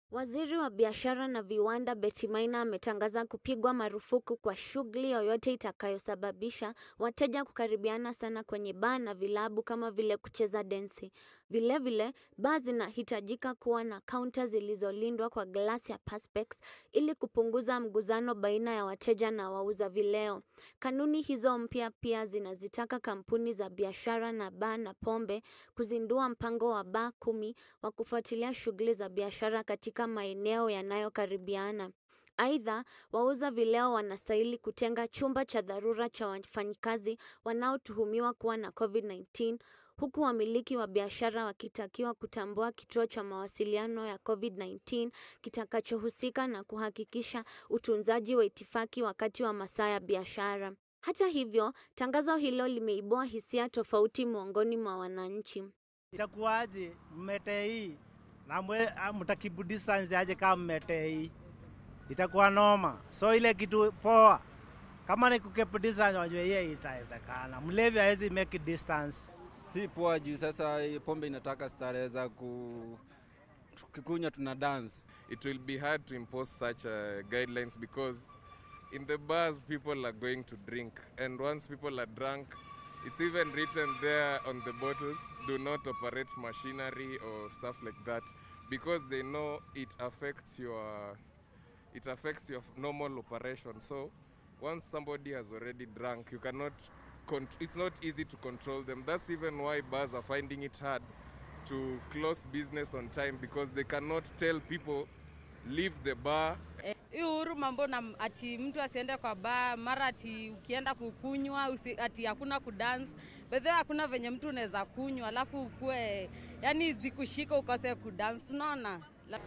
Waziri wa Biashara na Viwanda Betty Maina ametangaza kupigwa marufuku kwa shughuli yoyote itakayosababisha wateja kukaribiana sana kwenye baa na vilabu kama vile kucheza densi. Vilevile, baa zinahitajika kuwa na kaunta zilizolindwa kwa glasi ya perspex ili kupunguza mguzano baina ya wateja na wauza vileo. Kanuni hizo mpya pia zinazitaka kampuni za biashara na baa na pombe kuzindua mpango wa baa kumi wa kufuatilia shughuli za biashara katika maeneo yanayokaribiana. Aidha, wauza vileo wanastahili kutenga chumba cha dharura cha wafanyikazi wanaotuhumiwa kuwa na COVID-19 huku wamiliki wa biashara wakitakiwa kutambua kituo cha mawasiliano ya COVID-19 kitakachohusika na kuhakikisha utunzaji wa itifaki wakati wa masaa ya biashara. Hata hivyo, tangazo hilo limeibua hisia tofauti miongoni mwa wananchi. Itakuwaje mmetei na mwe- ah, mtakibu distance aje kama mmetei? Itakuwa noma. So ile kitu poa, kama ni kukeep distance, wajue hiyo itawezekana. Mlevi hawezi make distance. si poa juu sasa hii pombe inataka starehe za ku tukikunywa tuna dance it will be hard to impose such uh, guidelines because in the bars people are going to drink and once people are drunk it's even written there on the bottles do not operate machinery or stuff like that because they know it affects your it affects your normal operation so once somebody has already drunk you cannot con- it's not easy to control them that's even why bars are finding it hard to close business on time because they cannot tell people leave the bar hii uhuru mambo na ati mtu asiende kwa baa mara ati ukienda kukunywa usi, ati hakuna kudance bedhe hakuna venye mtu unaweza kunywa alafu ukue yani zikushika ukose kudance unaona La-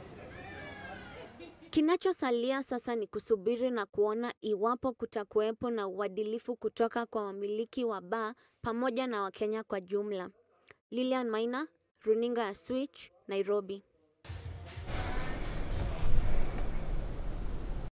Kinachosalia sasa ni kusubiri na kuona iwapo kutakuwepo na uadilifu kutoka kwa wamiliki wa baa pamoja na Wakenya kwa jumla. Lilian Maina, Runinga ya Switch, Nairobi.